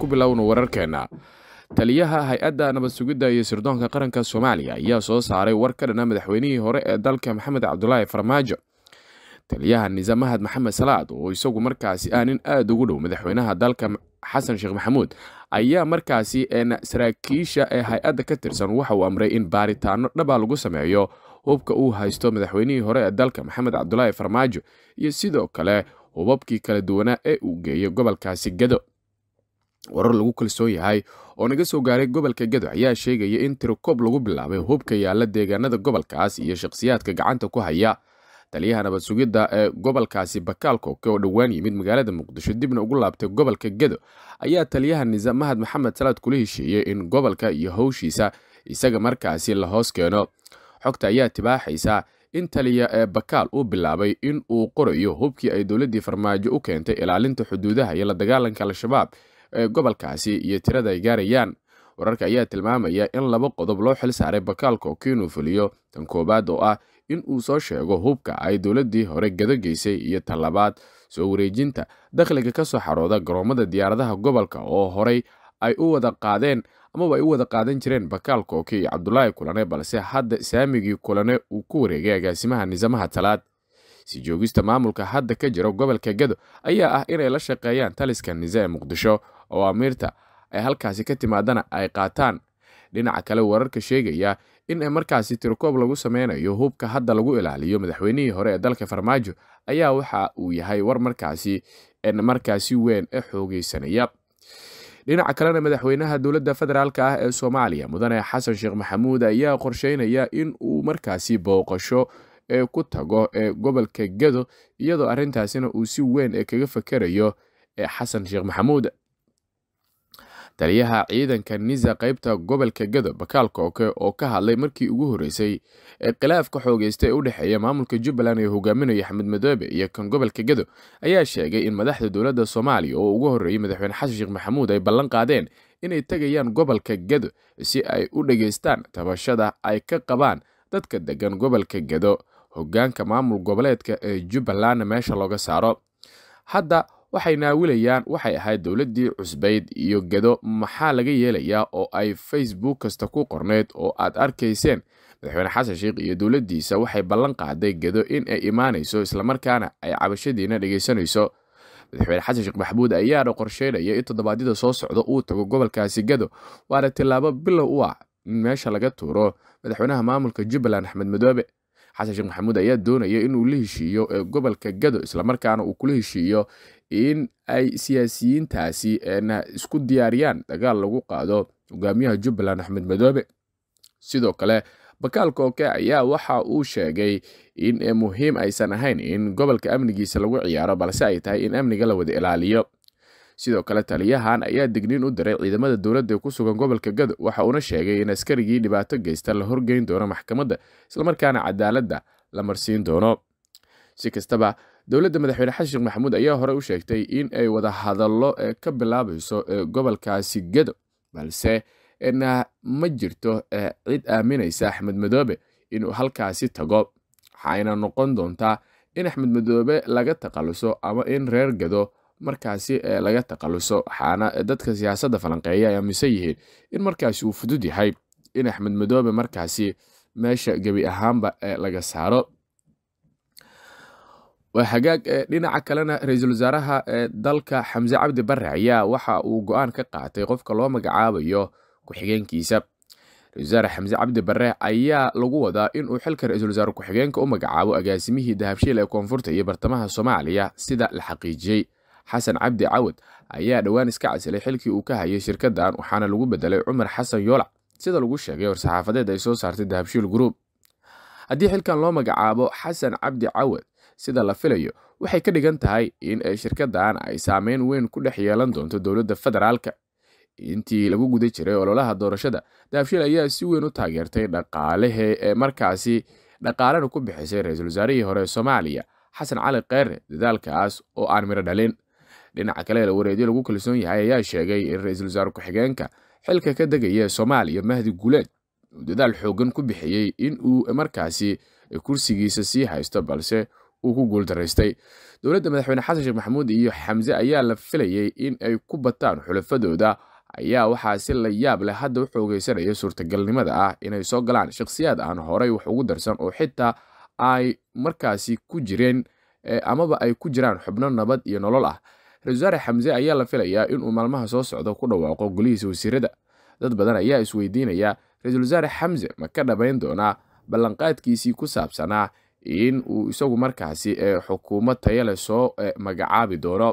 ku bilowno wararkeena taliyaha hay-adda nabad sugidda iyo sirdoonka qaranka soomaaliya ayaa soo saaray war ka dhana madaxweynihii hore ee dalka maxamed cabdulaahi farmaajo taliyaha nisamahad maxamed salaad oo isagu markaasi ah nin aada ugu dhow madaxweynaha dalka xasan sheekh maxamuud ayaa markaasi saraakiisha ee hay-adda ka tirsan waxa uu amray in baaritaano dhaba lagu sameeyo hubka uu haysto madaxweynihii hore ee dalka maxamed cabdulaahi farmaajo iyo sidoo kale hubabkii kala duwanaa ee uu geeyey gobolkaasi gado warar lagu kalsoon yahay oo naga soo gaaray gobolka gado ayaa sheegaya in tirokoob lagu bilaabay hubka yaalla deegaanada gobolkaas iyo shakhsiyaadka gacanta ku haya taliyaha nabad sugidda ee gobolkaasi bakaal kooke oo dhowaan yimid magaalada muqdisho dibna ugu laabtay gobolka gado ayaa taliyaha nisamahad maxamed salaad kula heshiiyey in gobolka iyo howshiisa isaga markaasi la hoos keeno xogta ayaa tibaaxaysa in taliya ee bakaal uu bilaabay in uu qorayo hubkii ay dowladdii farmaajo u keentay ilaalinta xuduudaha iyo la dagaalanka al-shabaab ee gobolkaasi iyo tirada ay gaarayaan wararka ayaa tilmaamaya in laba qodob loo xil saaray bakaal kooke inuu fuliyo tan koowaad oo ah in uu soo sheego hubka ay dowladdii hore gado geysay iyo tan labaad soo wareejinta dakhliga ka soo xarooda garoomada diyaaradaha gobolka oo horey ay u wada qaadeen amaba ay u wada qaadan jireen bakaal kooke iyo cabdulaahi kulane balse hadda saamigii kulane uu ku wareegay agaasimaha nisamaha talaad si joogista maamulka hadda ka jira gobolka gado ayaa ah inay la shaqeeyaan taliska nise ee muqdisho oo amiirta ay halkaasi ka timaadana ay qaataan dhinaca kale wararka sheegaya in markaasi tirokoob lagu sameynayo hubka hadda lagu ilaaliyo madaxweynihii hore ee dalka farmaajo ayaa waxa uu yahay war markaasi markaasi weyn ee xoogeysanaya dhinaca kalena madaxweynaha dowladda federaalk ah ee soomaaliya mudane xasan sheekh maxamuud ayaa qorsheynaya in uu markaasi booqasho ee ku tago ee gobolka gado iyadoo arrintaasina uu si weyn ee kaga fakerayo ee xasan sheekh maxamuud taliyaha ciidanka nisa qaybta gobolka gado bakaal kooke oo ka hadlay markii ugu horreysay ee khilaafka xoogeysta ee u dhexeeya maamulka jubbaland ee hogaaminaya axmed madoobe iyo kan gobolka gado ayaa sheegay in madaxda dowladda soomaaliya oo ugu horreeyey madaxweyne xasan sheekh maxamuud ay ballan qaadeen inay tegayaan gobolka gado si ay u dhageystaan tabashada ay ka qabaan dadka degan gobolka gado hoggaanka maamul goboleedka ee jubbalandna meesha looga saaro hadda waxay naawilayaan waxay ahayd dowladdii cusbayd iyo gado maxaa laga yeelayaa oo ay facebook kasta ku qorneyd oo aad arkayseen madaxweyne xasan sheekh iyo dowladdiisa waxay ballan qaaday gado in ay imaanayso islamarkaana ay cabashadiina dhegaysanayso madaxweyne xasan sheekh maxamuud ayaana qorsheynaya in toddobaadyada soo socda uu tago gobolkaasi gado waana tillaabo bilow u ah in meesha laga tuuro madaxweynaha maamulka jubbaland axmed madoobe xasan sheekh maxamuud ayaa doonaya inuu la heshiiyo ee gobolka gado islamarkaana uu kula heshiiyo in ay siyaasiyiintaasi isku diyaariyaan dagaal lagu qaado hogaamiyaha jubbaland axmed madoobe sidoo kale bakaal kooke ayaa waxa uu sheegay in muhiim aysan ahayn in gobolka amnigiisa lagu ciyaaro balse ay tahay in amniga la wada ilaaliyo sidoo kale taliyahan ayaa digniin u diray ciidamada dowladda ee ku sugan gobolka gado waxa uuna sheegay in askarigii dhibaato geysta la horgeyn doono maxkamadda islamarkaana cadaaladda la marsiin doono si kastaba dowladda madaxweyne xasan sheekh maxamuud ayaa hore u sheegtay in ay wada hadallo ee ka bilaabayso ee gobolkaasi gado balse ma jirto cid aaminaysa axmed madoobe inuu halkaasi tago waxayna noqon doontaa in axmed madoobe laga takhaluso ama in reer gado markaasi laga takhaluso waxaana dadka siyaasadda falanqeeya ay aaminsan yihiin in markaasi uu fudud yahay in axmed madoobe markaasi meesha gebi ahaanba laga saaro hagaag dhinaca kalena ra-iisul wasaaraha dalka xamse cabdi bare ayaa waxa uu go-aan ka qaatay qofka loo magacaabayo ku-xigeenkiisa ra-isul wasaare xamse cabdi bare ayaa lagu wadaa inuu xilka ra-iisul wasaare ku-xigeenka u magacaabo agaasimihii dahabshiil ee koonfurta iyo bartamaha soomaaliya sida la xaqiijiyey xasan cabdi cawad ayaa dhowaan iska casilay xilkii uu ka hayay shirkaddan waxaana lagu bedelay cumar xasan yoolac sida lagu sheegay war-saxaafadeed ay soo saartay dahabshiil group haddii xilkan loo magacaabo xasan cabdi cawad sida la filayo waxay ka dhigan tahay in shirkaddan ay saameyn weyn ku dhex yeelan doonto dowladda federaalka intii lagu guda jiray ololaha doorashada dahabshiil ayaa si weyn u taageertay dhaqaalehe ee markaasi dhaqaalena ku bixisay ra-iisul wasaarihii hore ee soomaaliya xasan cali kheyre dadaalkaas oo aan miro dhalin dhinaca kale wareedyo lagu kalsoon yahay ayaa sheegay in ra-iisul wasaare ku-xigeenka xilka ka degaya ee soomaaliya mahdi guleed uu dadaal xoogan ku bixiyey in uu markaasi kursigiisa sii haysto balse uu ku guuldaraystay dowladda madaxweyne xasan sheekh maxamuud iyo xamse ayaa la filayay in ay ku bataan xulafadooda ayaa waxaa si la yaab leh hadda u xoogeysanaya suurtagalnimada ah inay soo galaan shakhsiyaad aan horey wax ugu darsan oo xitaa ay markaasi ku jireen amaba ay ku jiraan xubno nabad iyo nolol ah ra-isul wasaare xamse ayaa la filayaa inuu maalmaha soo socdo ku dhawaaqo golihiisa wasiirada dad badan ayaa isweydiinaya ra-iisul wasaare xamse ma ka dhabayn doonaa ballanqaadkiisii ku saabsanaa in uu isagu markaasi xukuumad tayale soo magacaabi doono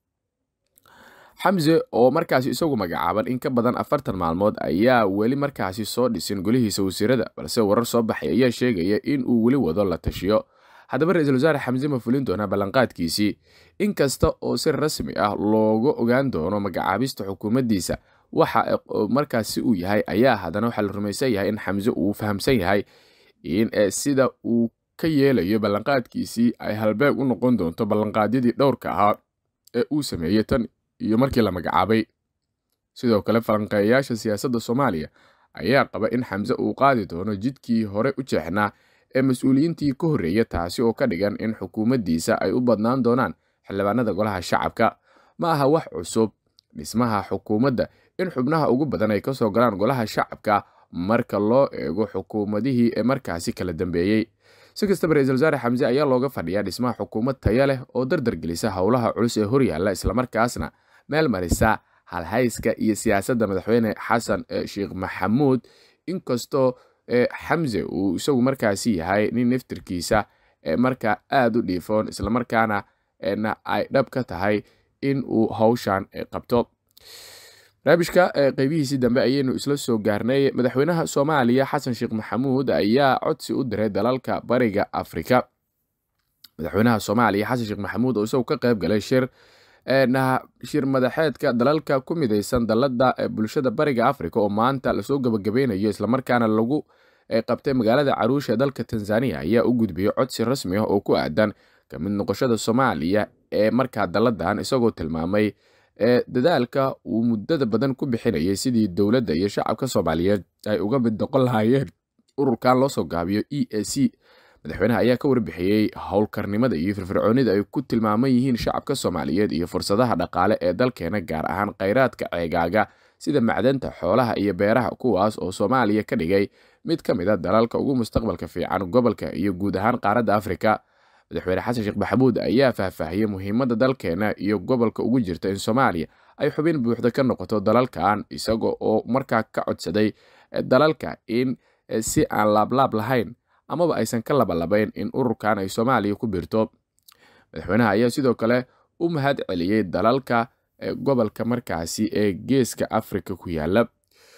xamse oo markaasi isagu magacaaban in ka badan afartan maalmood ayaa weli markaasi soo dhisin golihiisa wasiirada balse warar soo baxay ayaa sheegaya in uu weli wado la tashiyo haddaba ra-iisul wasaare xamse ma fulin doonaa ballanqaadkiisii inkasta oo si rasmi ah looga ogaan doono magacaabista xukuumaddiisa waxa markaasi uu yahay ayaa haddana waxaa la rumaysan yahay in xamse uu fahamsan yahay in sida uu ka yeelayo ballanqaadkiisii ay halbeeg u noqon doonto ballanqaadyadii dhowrka ahaa ee uu sameeyey tan iyo markii la magacaabay sidoo kale falanqeeyayaasha siyaasadda soomaaliya ayaa qaba in xamse uu qaadi doono jidkii hore u jeexnaa ee mas-uuliyiintii ka horreeya taasi oo ka dhigan in xukuumaddiisa ay u badnaan doonaan xildhibaanada golaha shacabka ma aha wax cusub dhismaha xukuumadda in xubnaha ugu badan ay kasoo galaan golaha shacabka marka loo eego xukuumadihii ee markaasi kala dambeeyey si kastaba ra-iisul wasaare xamse ayaa looga fadhiyaa dhismaha xukuumad taya leh oo dardar gelisa howlaha culus ee horyaalla islamarkaasna meel marisa halhayska iyo siyaasadda madaxweyne xasan sheekh maxamuud inkastoo xamse uu isagu markaasi yahay nin naftirkiisa markaa aada u dhiifoon islamarkaana ay dhab ka tahay in uu hawshan qabto barnaamijka qeybihiisii dambe ayaynu isla soo gaarnay madaxweynaha soomaaliya xasan sheekh maxamuud ayaa codsi u diray dalalka bariga afrika madaxweynaha soomaaliya xasan sheekh maxamuud oo isagu ka qayb galay shir shir madaxeedka dalalka ku midaysan dalada bulshada bariga afrika oo maanta lasoo gabagabeynayo islamarkaana lagu qabtay magaalada caruusha ee dalka tanzania ayaa u gudbiyey codsi rasmi ah oo ku aadan ka mid noqoshada soomaaliya ee markaa daladan isagoo tilmaamay dadaalka uu muddada badan ku bixinayay sidii dowladda iyo shacabka soomaaliyeed ay uga mid noqon lahaayeen ururkan loosoo gaabiyo e a c madaxweynaha ayaa ka warbixiyey howlkarnimada iyo firfircoonida ay ku tilmaaman yihiin shacabka soomaaliyeed iyo fursadaha dhaqaale ee dalkeena gaar ahaan khayraadka ceegaaga sida macdanta xoolaha iyo beeraha kuwaas oo soomaaliya ka dhigay mid ka mid a dalalka ugu mustaqbalka fiican gobolka iyo guud ahaan qaaradda afrika madaxweyne xasan sheekh maxamuud ayaa faahfaahiyey muhiimadda dalkeena iyo gobolka ugu jirta in soomaaliya ay xubin buuxda ka noqoto dalalkan isaga oo markaa ka codsaday dalalka in si aan laablaab lahayn amaba aysan ka labalabayn in ururkan ay soomaaliya ku birto madaxweynaha ayaa sidoo kale u mahad celiyey dalalka gobolka markaasi ee geeska afrika ku yaala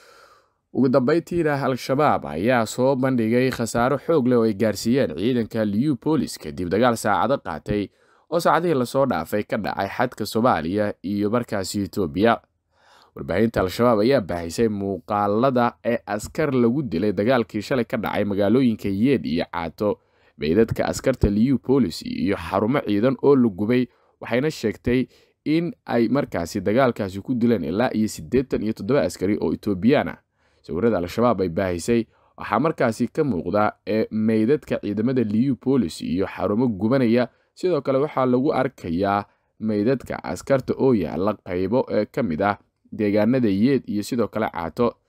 ugu dambeyntiina al-shabaab ayaa soo bandhigay khasaaro xoog leh oo ay gaarsiiyeen ciidanka liubolis kadib dagaal saacado qaatay oo saacadihii lasoo dhaafay ka dhacay xadka soomaaliya iyo markaasi etoobiya warbaahinta al-shabaab ayaa baahisay muuqaalada ee askar lagu dilay dagaalkii shalay ka dhacay magaalooyinka yeed iyo caato meydadka askarta liubolis iyo xarumo ciidan oo la gubay waxayna sheegtay in ay markaasi dagaalkaasi ku dileen ilaa iyo siddeetan iyo toddoba askari oo etoobiyaan ah sawirada al-shabaab ay baahisay waxaa markaasi ka muuqda ee meydadka ciidamada liubolis iyo xarumo gubanaya sidoo kale waxaa lagu arkayaa meydadka askarta oo yaala qaybo ee ka mid ah deegaanada yeed iyo sidoo kale caato